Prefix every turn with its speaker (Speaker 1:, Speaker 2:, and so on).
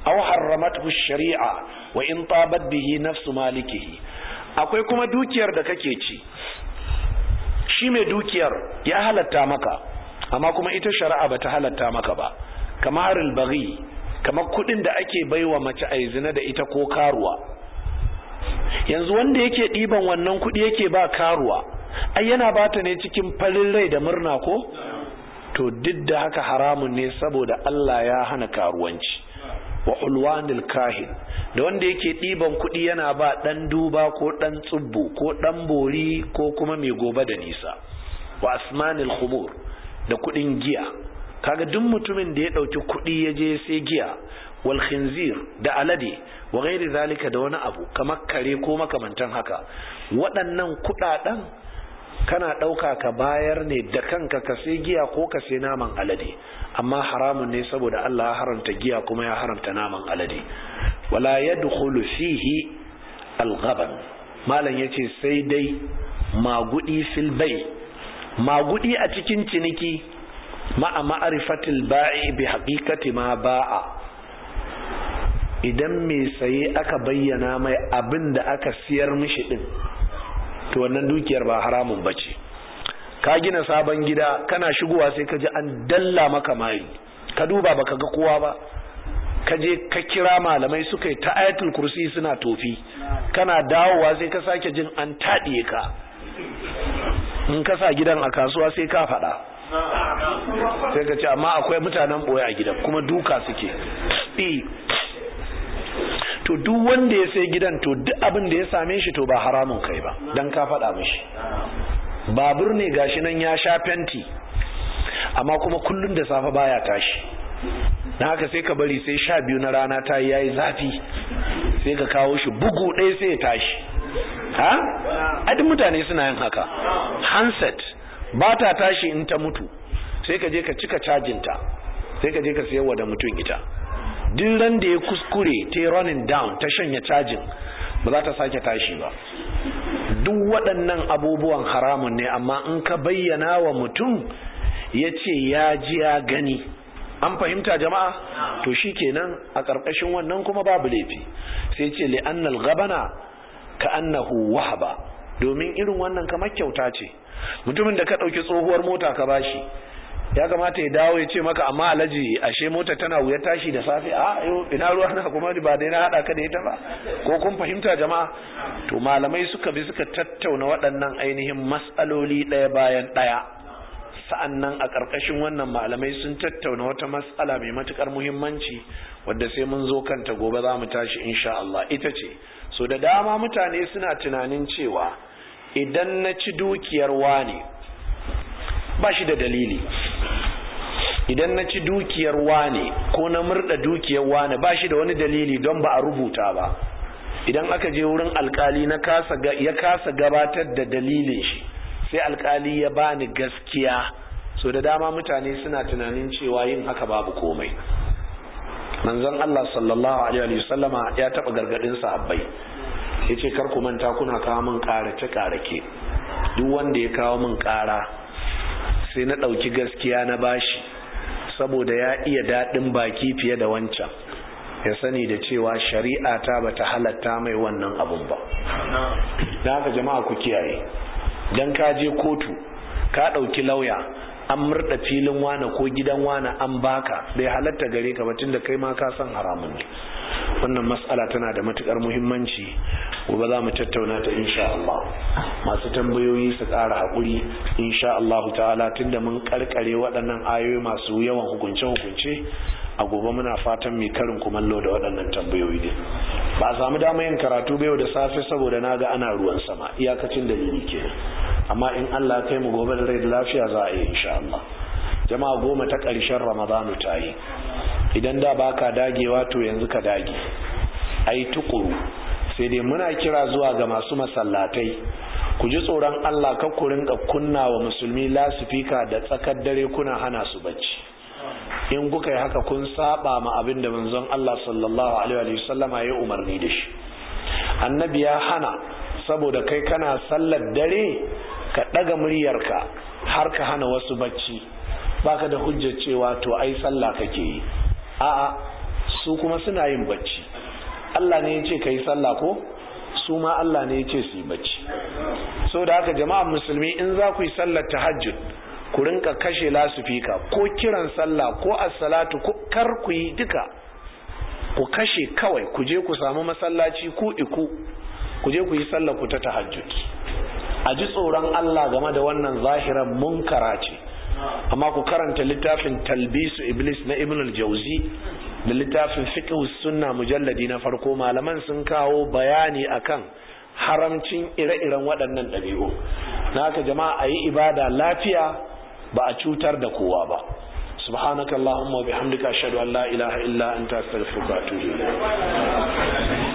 Speaker 1: aw harramathu shari'a wa in tabat bihi nafsu malikihi akwai kuma dukiyar da kake ci shi mai dukiyar ya halatta maka amma kuma ita shari'a bata halatta maka ba kamar albaghi kamar kudin da ake baiwa mace a zina da ita ko karuwa yanzu wanda yake ɗiban wannan kudi yake ba karuwa ai yana bata ne cikin farin rai da murna ko to duk da haka haramun ne saboda Allah ya hana karuwanci wa ulwanil kahin da wanda yake ɗiban kuɗi yana ba ɗan duba ko ɗan tsubbu ko ɗan bori ko kuma mai gobe da nisa wa asmanil khumur da kuɗin giya kaga duk mutumin da ya ɗauki kuɗi ya je sai giya wal khinzir da alade wa ghairi zalika da wani abu kamar kare ko makamantan haka waɗannan kuɗaɗen kana ɗauka ka bayar ne da kanka ka sai giya ko ka sai naman alade amma haramun ne saboda Allah ya haramta giya kuma ya haramta naman alade wala yadkhulu fihi al-ghaban malam yace sai dai magudi fil bay magudi a cikin ciniki ma'a ma'rifatil ba'i bi haqiqati ma ba'a idan mai saye aka bayyana mai abin da aka siyar mishi din to wannan dukiyar ba haramun bace ka gina sabon gida kana shigowa sai ka ji an dalla maka mari ka duba baka ga kowa ba ka je ka kira malamai suka yi ta ayatul kursi suna tofi kana dawowa sai ka sake jin an taɗiye ka in ka sa gidan a kasuwa sai ka faɗa sai ka ce amma akwai mutanen ɓoye a gidan kuma duka suke to duk wanda ya sai gidan to duk abin da ya same shi to ba haramun kai ba dan ka faɗa mishi babur ne gashi nan ya sha fenti amma kuma kullun da safe baya tashi na haka sai ka bari sai sha biyu na rana ta yi yayi zafi sai ka kawo shi bugu ɗaya sai ya tashi ha adin mutane suna yin haka handset ba ta tashi in ta mutu sai ka je ka cika cajinta sai ka je ka sayarwa da mutum ita duk ran da ya kuskure ta running down ta shanya cajin ba za ta sake tashi ba duk waɗannan abubuwan haramun ne amma in ka bayyana wa mutum ya ce ya ji ya gani an fahimta jama'a to shi kenan a ƙarƙashin wannan kuma babu laifi sai ce li'annal gabana ka annahu wahaba domin irin wannan kamar kyauta ce mutumin da ka ɗauki tsohuwar mota ka bashi ya kamata ya dawo ya ce maka amma alaji ashe mota tana wuya tashi da safe a ina ruwa na kuma ba dai na hada ka da ita ba ko kun fahimta jama'a to malamai suka bi suka tattauna waɗannan ainihin matsaloli ɗaya bayan ɗaya sa'annan a ƙarƙashin wannan malamai sun tattauna wata matsala mai matukar muhimmanci wadda sai mun zo kanta gobe za mu tashi insha Allah ita ce so da dama mutane suna tunanin cewa idan na ci dukiyar wane ba shi da dalili idan na ci dukiyar wane ko na murda dukiyar wane ba shi da wani dalili don ba a rubuta ba idan aka je wurin alkali na kasa ya kasa gabatar da dalilin shi sai alkali ya bani gaskiya so da dama mutane suna tunanin cewa yin haka babu komai manzon Allah sallallahu alaihi wa sallama ya taba gargadin sahabbai yace kar ku manta kuna kawo min karace karake duk wanda ya kawo min kara sai na ɗauki gaskiya na bashi saboda ya iya daɗin baki fiye da wancan ya sani da cewa shari'a ta bata halatta mai wannan abun ba da haka jama'a ku kiyaye dan ka je kotu ka ɗauki lauya an murda filin wane ko gidan wane an baka bai halatta gare ka ba tunda kai ma ka san haramun ne wannan mas'ala tana da matukar muhimmanci gobe za mu tattauna ta insha Allah masu tambayoyi su ƙara haƙuri insha Allah ta'ala tunda mun karkare waɗannan ayoyi masu yawan hukunce-hukunce a gobe muna fatan mai karin kumallo da waɗannan tambayoyi ne ba a samu damar yin karatu bai da safe saboda na ga ana ruwan sama iyakacin dalili kenan amma in Allah kai mu gobe da rai da lafiya za a yi insha Allah jama'a goma ta ƙarshen ramadanu ta yi idan da baka dagewa to yanzu ka dage ai tukuru sai dai muna kira zuwa ga masu masallatai ku ji tsoron Allah ka ku rinka kunna wa musulmi lasifika da tsakar dare kuna hana su bacci in kuka yi haka kun saba ma abin da manzon Allah sallallahu alaihi wa sallama ya umarni da shi annabi ya hana saboda kai kana sallar dare ka daga muryarka har ka hana wasu bacci baka da hujjar cewa to ai sallah kake yi a'a su kuma suna yin bacci Allah ne ya ce ka yi sallah ko su ma Allah ne ya ce su yi bacci so da haka jama'an musulmi in za ku yi sallar tahajjud ku rinka kashe lasufika ko kiran sallah ko as-salatu kar ku yi duka ku kashe kawai ku je ku samu masallaci ku iku ku je ku yi sallar ku ta tahajjud a ji tsoron Allah game da wannan zahiran munkara ce amma ku karanta littafin talbisu iblis na ibn al-jauzi da littafin fiqh sunna mujalladi na farko malaman sun kawo bayani akan haramcin ire-iren waɗannan ɗabi'u na haka jama'a a yi ibada lafiya ba a cutar da kowa ba subhanakallahumma wa bihamdika ashhadu an la ilaha illa anta astaghfiruka wa atubu ilayk